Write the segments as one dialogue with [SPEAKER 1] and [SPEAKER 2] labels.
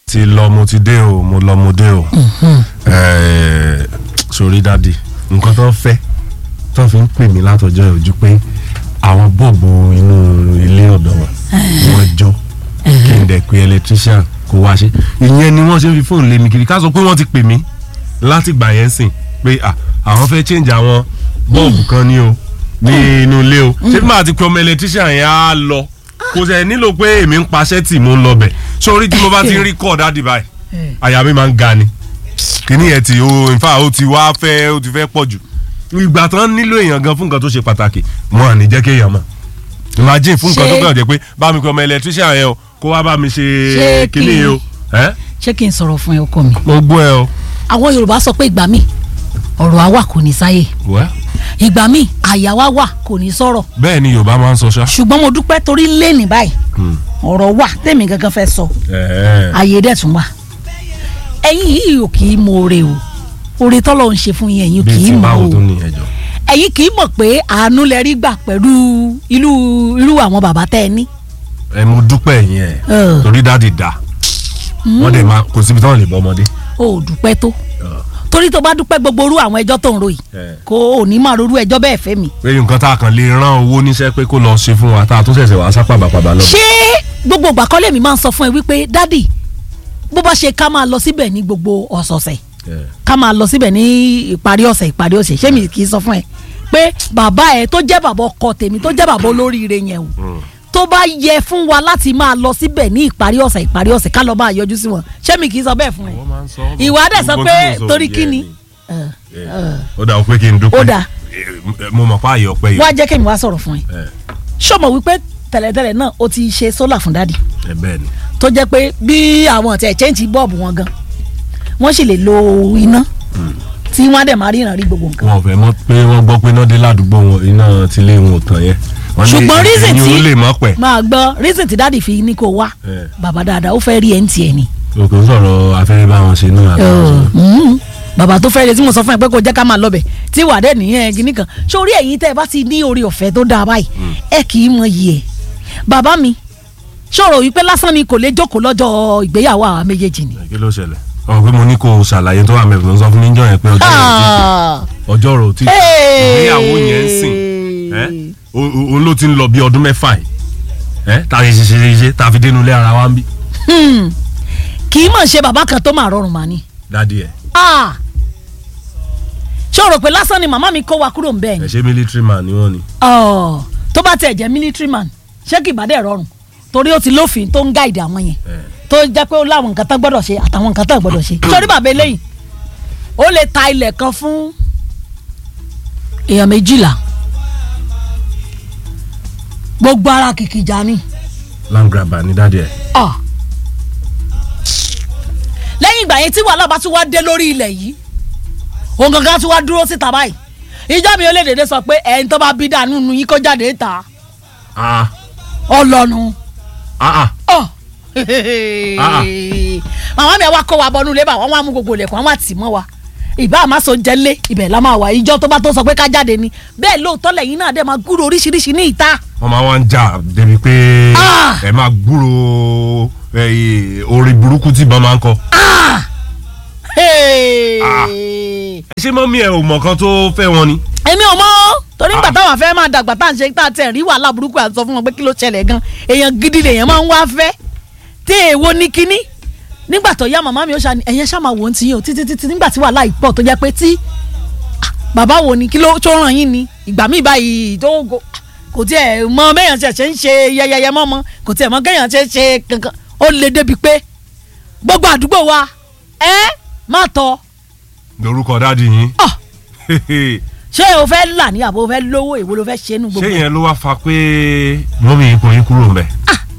[SPEAKER 1] ti lọ mo ti dé o mo lọ mo dé o Ẹ̀ẹ́, sórí dádì nǹkan tó ń fẹ́ tó fi ń pè mí látọjọ́ ojú pé àwọn bọ́ọ̀bù inú ilé ọ̀dọ̀ wa wọ́n jọ kí n dẹ̀ pé electrician kó wá ṣe ìyẹn ni wọ́n ṣe ń fi fóònù lé mi kiri ká sọ pé wọ́n ti pè mí láti gbà yẹn sìn pé à, àwọn fẹ́ change àwọn bọ́ọ̀bù kan ní o ní inú ilé o ṣé bí màá ti pe ọmọ electrician yẹn á lọ kò sẹ̀ nílò pé èmi ń paṣẹ́ tì mò ń lọ bẹ̀ sórí tí mo bá ti ń rí kọ́ dádì báyìí àyà mi máa ń ga ni kíní yẹn ti o in fact ó ti wá fẹ́ ó ti fẹ́ pọ̀ jù ìgbà tán nílò èèyàn gan fún nǹkan tó ṣe pàtàkì wọn à ní jẹ́ kéèyàn mọ̀ imagine fún nǹkan
[SPEAKER 2] Ṣé-
[SPEAKER 1] tó kàn jẹ́ pé bá mi kọ́ ọmọ electrician yẹn o kó wá bá mi ṣe
[SPEAKER 2] Ṣé
[SPEAKER 1] kíní
[SPEAKER 2] kí-
[SPEAKER 1] yìí o ẹ́
[SPEAKER 2] ṣé kí n sọ̀rọ̀ fún ẹ ọkọ mi.
[SPEAKER 1] mo gbọ́ ẹ o.
[SPEAKER 2] àwọn yorùbá sọ pé ìgbà míì ọ̀rọ̀ àwa kò ní sáyè
[SPEAKER 1] wẹ́
[SPEAKER 2] ìgbà míì àyà wa wà kò ní sọ̀rọ̀
[SPEAKER 1] bẹ́ẹ̀ ni yorùbá máa ń sọ ṣá.
[SPEAKER 2] ṣùgbọ́n mo dúpẹ́ torí lẹ́nì báyìí ọ̀rọ̀ wà tèmi gangan fẹ́ sọ
[SPEAKER 1] ẹ̀ẹ́
[SPEAKER 2] àyè dẹ̀ tún wà ẹ̀yin yìí ò kì í mọ oore o oore tọ́lọ̀ ń ṣe fún yín ẹ̀yin ò kì
[SPEAKER 1] bíi
[SPEAKER 2] í
[SPEAKER 1] ti
[SPEAKER 2] mọ
[SPEAKER 1] báwo
[SPEAKER 2] o
[SPEAKER 1] tó ní ẹjọ́.
[SPEAKER 2] ẹ̀yin kì í mọ̀ pé àánú lẹ rí gbà pẹ̀lú irú irú àwọn bàbá tẹ́ ẹ ní.
[SPEAKER 1] ẹ mo dúpẹ́ yẹn ẹ̀
[SPEAKER 2] Ẹ̀.
[SPEAKER 1] torí dáàdì dá wọ́n dẹ̀ máa kò síbi táwọn lè bọ́ ọmọdé.
[SPEAKER 2] o ò dúpẹ́ tó torí tó bá dúpẹ́ gbogbo orú àwọn ẹjọ́ tó ń ro yìí
[SPEAKER 1] Ẹ̀.
[SPEAKER 2] kó o ní máa rorú ẹjọ́ bẹ́ẹ̀ fẹ́ mi.
[SPEAKER 1] pé nǹkan tá a kàn lè rán owó níṣẹ́ pé kó lọ ṣe fún wa tá a tún ṣẹ̀ṣẹ̀ wá sápá bàbá lọ.
[SPEAKER 2] ṣé gbogbo ìgbà kọ́lé mi máa ń sọ fún ẹ wípé dádì bó bá ṣe ká máa lọ síbẹ̀ ní gbogbo ọ̀sọ̀ọ̀sẹ̀
[SPEAKER 1] Ẹ̀.
[SPEAKER 2] ká máa lọ síbẹ̀ ní ìparí ọ̀sẹ̀ ìparí ọ̀sẹ̀ ṣé mi kì í sọ fún ẹ pé bàbá ẹ tó jẹ́ bàbá ọkọ tèmi tó jẹ́ bàbá olóríire yẹn o tó bá yẹ fún wa láti máa lọ síbẹ̀ ní ìparí ọ̀sẹ̀ ìparí ọ̀sẹ̀ ká lọ máa yọjú sí wọn ṣé mi kì í sọ bẹ́ẹ̀ fún ẹ
[SPEAKER 1] Wọ́n máa ń sọ
[SPEAKER 2] ìwà dẹ̀ sọ
[SPEAKER 1] gbogbo
[SPEAKER 2] pé
[SPEAKER 1] tí mo sọ
[SPEAKER 2] torí
[SPEAKER 1] yẹn
[SPEAKER 2] kí ni
[SPEAKER 1] ó dà ó pé kí n dúpẹ́
[SPEAKER 2] Ó dà.
[SPEAKER 1] Eh, mo mọ̀ pa àyè ọpẹ́ yìí.
[SPEAKER 2] wá jẹ́ kémi wá sọ̀rọ̀ fún ẹ
[SPEAKER 1] ẹ
[SPEAKER 2] ṣọmọ wípé tẹ́lẹ̀tẹ́lẹ̀ náà ó ti ṣe sólà fún dádì
[SPEAKER 1] ẹ bẹ́ẹ̀ ni
[SPEAKER 2] tó jẹ́ pé bí àwọn ọ̀tẹ̀ chẹ́ǹtì bọ́ọ̀bù wọn gan wọ́n sì lè lo iná tí wọ́n á dẹ̀ máa ríran rí gbogbo nǹkan.
[SPEAKER 1] wọn ò fẹ́ mọ̀ pé wọ́n gbọ́ pé iná dé ládùúgbò wọn iná tilé wọn ò tàn yẹn. Wọ́n ní
[SPEAKER 2] ṣùgbọ́n reason
[SPEAKER 1] ẹ̀yin
[SPEAKER 2] tí
[SPEAKER 1] ò lè mọ̀ pẹ̀.
[SPEAKER 2] máa gbọ́ reason tí dáàdì fi ní kó wá
[SPEAKER 1] Eh.
[SPEAKER 2] bàbá dáadáa ó fẹ́ rí ẹ̀ ń tiẹ̀ ni.
[SPEAKER 1] o kò ń sọ̀rọ̀ afẹ́rẹ́ bá wọn ṣe náà.
[SPEAKER 2] Mm. bàbá tó fẹ́ rí tí mo sọ fún ẹ pé kó jẹ́ ká máa lọ bẹ̀ tí wà dẹ́ nìyẹn gíní kan sórí ẹ̀yin tẹ́ ẹ bá ti ní orí ọ̀fẹ́ tó dáa báyìí ẹ kì í mọ iyì ẹ̀ bàbá mi ṣòro wípé lásán ni kò lè jókòó lọ́jọ́ ìgbéyàwó àwọn méjèèjì ni.
[SPEAKER 1] kí ló ṣẹlẹ̀ ọ̀rọ̀ pé mo ní kó o ṣàlàyé tó wà mẹ́fì ló ń sọ fún mi jọ yẹn pé ọjọ́ rẹ̀ ò tí
[SPEAKER 2] Ah.
[SPEAKER 1] ọjọ́ rẹ̀ ò tí
[SPEAKER 2] Hey.
[SPEAKER 1] ìgbéyàwó yẹn ń sìn ẹ́ o- o- òun ló ti ń lọ bí ọdún mẹ́fà yìí ẹ́ tá a ṣe ṣe ṣe ṣe tá a fi dénú ilé ara wa ń bí
[SPEAKER 2] Hmm. kì í mọ̀ ṣe bàbá kan tó máa rọrùn mà ni.
[SPEAKER 1] dádì ẹ̀
[SPEAKER 2] Ah. ṣé o rò pé lásán ni màmá mi kó wa kúrò ń bẹ́ẹ̀ ni.
[SPEAKER 1] ẹ̀ ṣe military man ni wọ́n ni.
[SPEAKER 2] Ọ̀, tó bá tiẹ̀ jẹ́ military man ṣé kì í bá dẹ̀ rọrùn torí ó ti lófin tó ń gáìdì àwọn yẹn
[SPEAKER 1] ẹ̀
[SPEAKER 2] tó jẹ́ pé ó láwọn nǹkan tán gbọ́dọ̀ ṣe àtàwọn nǹkan tán gbọ́dọ̀ ṣe. sórí bàbá eléyìí ó lè ta ilẹ̀ kan fún èèyàn méjìlá gbogbo ara kìkìjà ni.
[SPEAKER 1] land grabber ni dádì ẹ̀.
[SPEAKER 2] Ah. lẹ́yìn ìgbà yẹn tí wàhálà bá tún wá dé lórí ilẹ̀ yìí òun gangan tún wá dúró síta báyìí ìjọ mi ò lè dédé sọ pé ẹni tó bá bí dànù nù yín kó jáde ta
[SPEAKER 1] ah
[SPEAKER 2] ọlọ́nu.
[SPEAKER 1] ah ah
[SPEAKER 2] Ọ̀.
[SPEAKER 1] Ah.
[SPEAKER 2] màmá mi wá kó wa bọnú ilé bá wọn wá mú gbogbo ilẹ̀kùn àwọn àtì mọ́ wa ìbá àmásọ jẹ́ lé ibẹ̀ la máa wà ìjọ tó bá tó sọ pé ká jáde ni bẹ́ẹ̀ lóòótọ́ lẹ́yìn náà dẹ̀ máa gúrò oríṣiríṣi ní ìta.
[SPEAKER 1] wọ́n máa wá ń jà débi pé
[SPEAKER 2] Ah.
[SPEAKER 1] ẹ máa gbúrò ẹ, orin burúkú tí ìbọn máa ń kọ.
[SPEAKER 2] Hey.
[SPEAKER 1] Ah. ṣé mọ́mí ẹ ò mọ̀ kan tó fẹ́ wọn ni.
[SPEAKER 2] èmi ò mọ̀ ọ́ torí nígbà
[SPEAKER 1] Ah.
[SPEAKER 2] táwọn afẹ́ máa dàgbà tá à ń ṣe tá à tẹ̀ rí wàhálà burúkú àti sọ fún wọn pé kí ló ṣẹlẹ̀ gan èèyàn gidi lèèyàn máa ń wá fẹ́ tí èèwo ní kínní nígbà tó yá màmá mi ó ṣàní ẹ̀yẹn ṣá máa wò ó ti yín o títí títí nígbà tí wàhálà yìí pọ̀ tó jẹ́ pé tí ah, bàbá wo ni kí ló tó ràn yín ni ìgbà míì báyìí tó go- kò tiẹ̀ mọ bẹ́yàn ṣe ṣe ń ṣe yẹyẹyẹ mọ́ mọ́ kò tiẹ̀ mọ kéèyàn ṣe ṣe kankan ó le débi pé gbogbo àdúgbò wa ẹ má tọ
[SPEAKER 1] lórúkọ dádì yín.
[SPEAKER 2] ọ ṣé o fẹ́ là ní àbò o fẹ́ lówó èwo ló fẹ́ ṣe nù
[SPEAKER 1] ṣé
[SPEAKER 2] gbogbo ẹ̀?
[SPEAKER 1] yẹn ló wá fa pé mọ́mí yín kò yín kúrò ń bẹ̀.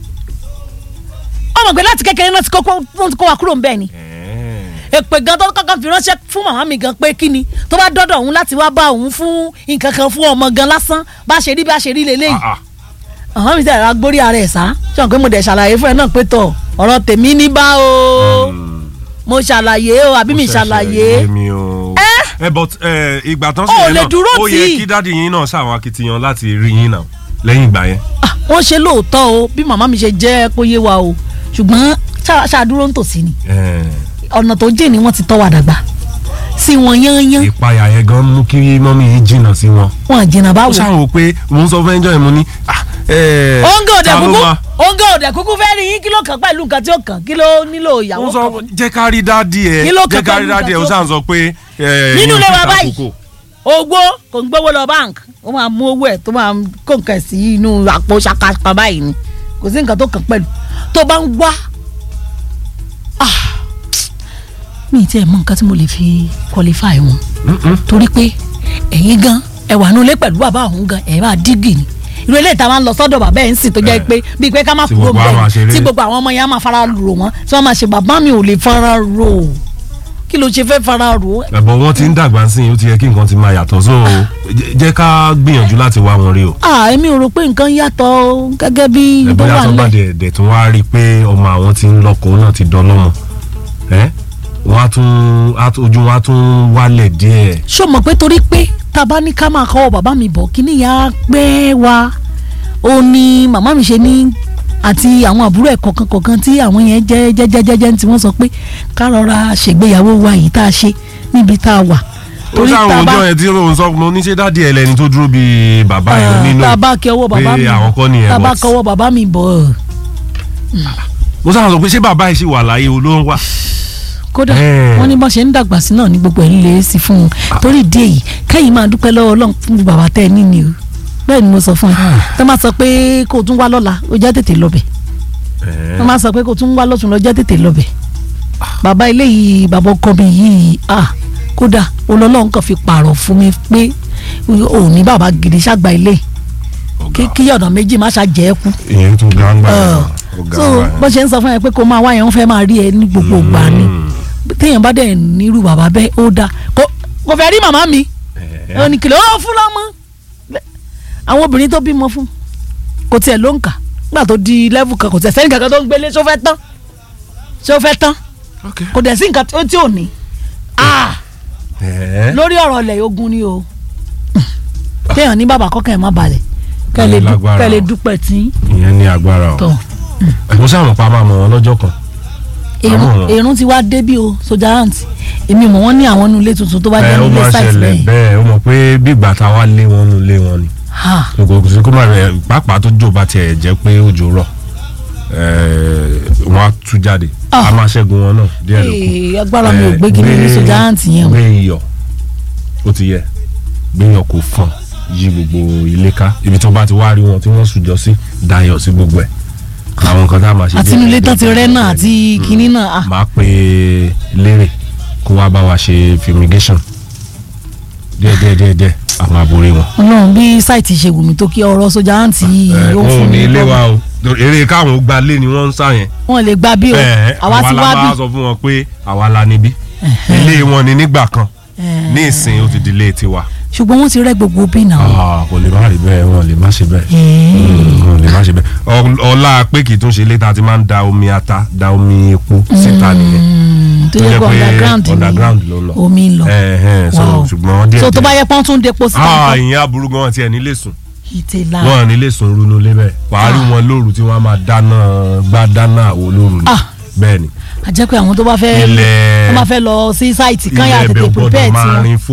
[SPEAKER 2] ọmọ pé láti kékeré náà ti kó wọ́n ti kó wa kúrò ń bẹ́ẹ̀ ni èpè gan tó kọ́kọ́ fi ránṣẹ́ fún màmá mi gan pé kí ni tó bá dọ́dọ̀ òun láti wá bá òun fún nǹkan kan fún ọmọ gan lásán bá ṣe rí bá ṣe rí leléyìí
[SPEAKER 1] Ah, ah.
[SPEAKER 2] àwọn mi sẹ́yìn agbórí ara ẹ̀ sá ṣé wọn pé mo dẹ̀ ṣàlàyé fún ẹ náà pé tọ̀ ọ̀rọ̀ tèmi ní bá o mo ṣàlàyé o àbí mi
[SPEAKER 1] Ó ṣẹ̀ṣẹ̀
[SPEAKER 2] ṣàlàyé
[SPEAKER 1] yé mi o. ẹ but ẹ, ìgbà tán
[SPEAKER 2] Ó
[SPEAKER 1] sí yẹn
[SPEAKER 2] lè
[SPEAKER 1] náà
[SPEAKER 2] dúró
[SPEAKER 1] ó
[SPEAKER 2] tì
[SPEAKER 1] yẹ
[SPEAKER 2] í.
[SPEAKER 1] kí dádì yín náà ṣàwọn akitiyan láti rí yín náà lẹ́yìn ìgbà yẹn.
[SPEAKER 2] Ah, wọ́n ṣe lóòótọ́ o bí màmá mi ṣe jẹ́ kó yé wa o ṣùgbọ́n ṣá- ṣáàdúró ń tòsí ni
[SPEAKER 1] Eh,
[SPEAKER 2] ọ̀nà tó jìn ni wọ́n ti tọ́ wa dàgbà sí wọn yányán
[SPEAKER 1] ìpayà yẹn gan mú kí mọ́mí yìí jìnnà sí wọn.
[SPEAKER 2] wọn jìnnà
[SPEAKER 1] ó
[SPEAKER 2] báwo.
[SPEAKER 1] ṣàwò pé mò ń sọ fún ẹjọ́ yẹn mo ní. ah, eh,
[SPEAKER 2] òǹgà òdẹ
[SPEAKER 1] ta ló
[SPEAKER 2] kúkú
[SPEAKER 1] máa-
[SPEAKER 2] òǹgà òdẹ kúkú fẹ́ rí yín kí ló kàn pẹ̀lú nǹkan tí ó kàn kí ló nílò
[SPEAKER 1] ó
[SPEAKER 2] ìyàwó
[SPEAKER 1] sọ
[SPEAKER 2] kan.
[SPEAKER 1] jẹ́ ká rí dádì ẹ̀
[SPEAKER 2] Kí ló
[SPEAKER 1] jẹ́ ká
[SPEAKER 2] kàn
[SPEAKER 1] rí
[SPEAKER 2] pẹ̀lú
[SPEAKER 1] dádì ẹ̀ ó
[SPEAKER 2] nǹkan
[SPEAKER 1] ṣàn sọ pé. eh,
[SPEAKER 2] nínú
[SPEAKER 1] yín
[SPEAKER 2] ilé
[SPEAKER 1] ti
[SPEAKER 2] wa
[SPEAKER 1] ta
[SPEAKER 2] báyìí
[SPEAKER 1] kókó.
[SPEAKER 2] ogbó kò ń gbówó lọ bank ó máa mú owó ẹ̀ tó máa kó nǹkan ẹ̀ sí inú àpò ṣàkàṣàkà báyìí ni kò sí nǹkan tó kàn pẹ̀lú tó bá ń wá ah, mi ì tiẹ̀ mọ nǹkan tí mo lè fi qualify wọn
[SPEAKER 1] Mm-mm.
[SPEAKER 2] torí pé ẹ̀yin gan ẹ wà nulẹ̀ pẹ̀lú bàbá òun gan ẹ̀ máa dígì ni irú eléyìí tá a máa ń lọ sọ́dọ̀ bàbá ẹ̀ ń sìn tó jẹ́
[SPEAKER 1] Eh.
[SPEAKER 2] pé bíi pé ká má
[SPEAKER 1] Tí
[SPEAKER 2] kúrò
[SPEAKER 1] gbogbo àwọn
[SPEAKER 2] bẹ́ẹ̀
[SPEAKER 1] àṣeré.
[SPEAKER 2] tí gbogbo àwọn ọmọ yẹn á máa fara rò wọ́n tí wọ́n máa ṣe bàbá mi ò lè fara rò kí ló ṣe fẹ́ fara rò ó
[SPEAKER 1] ẹ̀bọ̀ wọn ti ń dàgbà sí i ó ti yẹ kí nǹkan ti máa yàtọ̀ so jẹ́- jẹ́ ká gbìyànjú láti wá wọn rí o.
[SPEAKER 2] ah èmi ò rò pé nǹkan yàtọ̀ o, gẹ́gẹ́ bí tó
[SPEAKER 1] ẹ̀bọ̀n
[SPEAKER 2] wà
[SPEAKER 1] yàtọ̀ bá
[SPEAKER 2] nílẹ̀
[SPEAKER 1] dẹ̀ dẹ̀ tún wá rí i pé ọmọ àwọn ti ń lọ́kọ náà ti dán lọ́mọ ẹ́ wọ́n á tún á tún- ojú wọn á tún wálẹ̀ díẹ̀.
[SPEAKER 2] ṣó mọ̀ pé torí pé tá a bá ní ká máa kọ́ bàbá mi bọ̀ kí nìyá pẹ́ wa ó ní màmá mi ṣe ní àti àwọn àbúrò ẹ̀ kọ̀ọ̀kan kọ̀ọ̀kan tí àwọn yẹn jẹ́ jẹ́jẹ́jẹ́jẹ́ tí wọ́n sọ pé ká rọra ṣègbéyàwó wa yìí tá a ṣe níbi tá a wà
[SPEAKER 1] ó sáwọn ọjọ́ yẹn tí òun sọ mo ní ṣe dáàdi ẹ̀ lẹ́ni tó dúró bíi bàbá yẹn nínú
[SPEAKER 2] tá a bá kí ọwọ́ bàbá mi
[SPEAKER 1] pé àwọn kọ́ nìyẹn
[SPEAKER 2] tá a bá
[SPEAKER 1] but-
[SPEAKER 2] kọ́wọ́ bàbá mi bọ̀
[SPEAKER 1] mo sáwọn sọ pé ṣé bàbá yìí ṣì wà láyé o ló ń wà.
[SPEAKER 2] kódà
[SPEAKER 1] Eh.
[SPEAKER 2] wọ́n ní bọ́n ṣe ń dàgbà sí náà ní gbogbo ẹ̀ ń lè sí fún un torí ìdí èyí kẹ́yìn máa dúpẹ́ lọ́wọ́ Ọlọ́run fún bàbá tẹ́ ẹ níní o bẹ́ẹ̀ ni mo sọ fún ẹ tó máa sọ pé kó o tún wá lọ́la o jẹ́ tètè lọ́bẹ̀
[SPEAKER 1] Eh,
[SPEAKER 2] tó máa sọ pé kó o tún wá lọ́tún lọ jẹ́ tètè lọ́bẹ̀ bàbá ilé yìí bàbá ọkọ mi yìí ah kódà Ọlọ́run kàn fi pààrọ̀ fún mi pé ò ní bàbá gidi ṣàgbà ilé kí
[SPEAKER 1] ọ̀gá.
[SPEAKER 2] kí ọ̀nà méjì má ṣàjẹ́ kú
[SPEAKER 1] ìyẹn tún gbangba
[SPEAKER 2] Ọ̀, so bó ṣe ń sọ fún ẹ pé kó máa wá yẹn wọ́n fẹ́ máa rí ẹ ní gbogbo ìgbà ni téèyàn bá dẹ̀ nírú bàbá bẹ́ẹ̀ ó dáa kò kò fẹ́ rí màmá mi ó ní kìlọ̀ ó fún lọ́mọ àwọn obìnrin tó bímọ fún kò tiẹ̀ ló ń kà nígbà tó di level kan kò tiẹ̀ sẹ́ni kankan tó ń gbélé ṣó fẹ́ tán ṣó fẹ́ tán kò dẹ̀ sí nǹkan tí ó tí ò ní Ah, lórí ọ̀rọ̀ ilẹ̀ ogun ni o téèyàn ní bàbá kọ́kàn ẹ̀ má balẹ̀ kẹ́ ẹ lè dú-
[SPEAKER 1] Lágbára
[SPEAKER 2] kẹ́ ẹ lè
[SPEAKER 1] o.
[SPEAKER 2] dúpẹ́ tí
[SPEAKER 1] ìyẹn ní agbára o
[SPEAKER 2] tọ̀
[SPEAKER 1] mo sáwọn pa máa mọ wọn lọ́jọ́ kan
[SPEAKER 2] èrún
[SPEAKER 1] Àwọn ọ̀rọ̀.
[SPEAKER 2] èrún ti wá débí o soja ant èmi mọ̀ wọ́n ní àwọn inú ilé tuntun tó bá jẹ́
[SPEAKER 1] ẹ ó
[SPEAKER 2] nílé
[SPEAKER 1] máa
[SPEAKER 2] site
[SPEAKER 1] ṣẹlẹ̀
[SPEAKER 2] bẹ́ẹ̀
[SPEAKER 1] bẹ́ẹ̀ ó mọ̀ pé bí ìgbà tá a wá lé wọn nù lé wọn ni
[SPEAKER 2] ha
[SPEAKER 1] kò sí kó má rẹ pàápàá tó jò bá tiẹ̀ jẹ́ pé òjò rọ̀ ẹ̀ẹ́, wọ́n á tú jáde
[SPEAKER 2] Ah.
[SPEAKER 1] a máa ṣẹ́gun wọn náà díẹ̀ ló kù.
[SPEAKER 2] Ee, agbára mi ò
[SPEAKER 1] Eh,
[SPEAKER 2] gbé kí ní ní
[SPEAKER 1] gbé-
[SPEAKER 2] soja ant yẹn o
[SPEAKER 1] gbé iyọ̀ ó ti yẹ gbé iyọ̀ kò fọ̀n yí gbogbo ilé ká ibi tó bá ti wá rí wọn tí wọ́n sùjọ sí dayọ̀ sí gbogbo ẹ̀ àwọn nǹkan tá a máa ṣe
[SPEAKER 2] àti
[SPEAKER 1] díẹ̀
[SPEAKER 2] inú ilé
[SPEAKER 1] díẹ̀
[SPEAKER 2] tán ti
[SPEAKER 1] díẹ̀
[SPEAKER 2] rẹ́
[SPEAKER 1] díẹ̀
[SPEAKER 2] náà
[SPEAKER 1] díẹ̀.
[SPEAKER 2] àti kinní náà ah
[SPEAKER 1] máa pe lérè kó wá bá wa ṣe fumigation díẹ̀ díẹ̀ díẹ̀ díẹ̀ a máa borí wọn.
[SPEAKER 2] ọlọ́run bí sáìtì ṣe wù mí tó kí ọ̀rọ̀ soja ant yìí
[SPEAKER 1] ẹ
[SPEAKER 2] ó
[SPEAKER 1] wọn ò
[SPEAKER 2] fún
[SPEAKER 1] ní
[SPEAKER 2] mi
[SPEAKER 1] ilé
[SPEAKER 2] lọ́wọ́.
[SPEAKER 1] wa o torí eré káwọn ó gba lé ni wọ́n ń sá yẹn.
[SPEAKER 2] wọn lè gba bí o
[SPEAKER 1] ẹ
[SPEAKER 2] àwa ti
[SPEAKER 1] la
[SPEAKER 2] wá
[SPEAKER 1] bá
[SPEAKER 2] bí
[SPEAKER 1] sọ fún wọn pé àwa la níbí ilé wọn ni nígbà kan ní ìsìn ó ti di ilé tiwa.
[SPEAKER 2] ṣùgbọ́n wọ́n ti rẹ́ gbogbo bí náà
[SPEAKER 1] Ah, kò lè má rí bẹ́ẹ̀ wọn lè má ṣe bẹ́ẹ̀ Mm, wọn lè má ṣe bẹ́ẹ̀ Ọ- ọlá pé kì í tún ṣe ilé tá a ti máa ń da omi ata da omi epo síta nìyẹn
[SPEAKER 2] tó yẹ kó underground ni
[SPEAKER 1] underground ló ń lọ.
[SPEAKER 2] omi ń lọ
[SPEAKER 1] ẹ ẹ so
[SPEAKER 2] Wow.
[SPEAKER 1] ṣùgbọ́n díẹ̀
[SPEAKER 2] so tó bá yẹ pọ́n tún depo síta
[SPEAKER 1] ah
[SPEAKER 2] nǹkan
[SPEAKER 1] ìyẹn aburú gan tiẹ̀ nílé sùn
[SPEAKER 2] ìtẹ̀lá
[SPEAKER 1] wọn nílé sùn runú lé bẹ́ẹ̀ wàá rí wọn lóru tí wọ́n máa dáná gbá dáná àwo lóru ni
[SPEAKER 2] Ah.
[SPEAKER 1] bẹ́ẹ̀ ni
[SPEAKER 2] àjẹpẹ́ àwọn tó bá fẹ́
[SPEAKER 1] ilẹ̀
[SPEAKER 2] tó bá fẹ́ lọ sí sáìtì kan yà
[SPEAKER 1] ilẹ̀
[SPEAKER 2] tètè
[SPEAKER 1] ẹbẹ̀ ò
[SPEAKER 2] prepare
[SPEAKER 1] gbọ́dọ̀ máa
[SPEAKER 2] tiwọn.
[SPEAKER 1] rin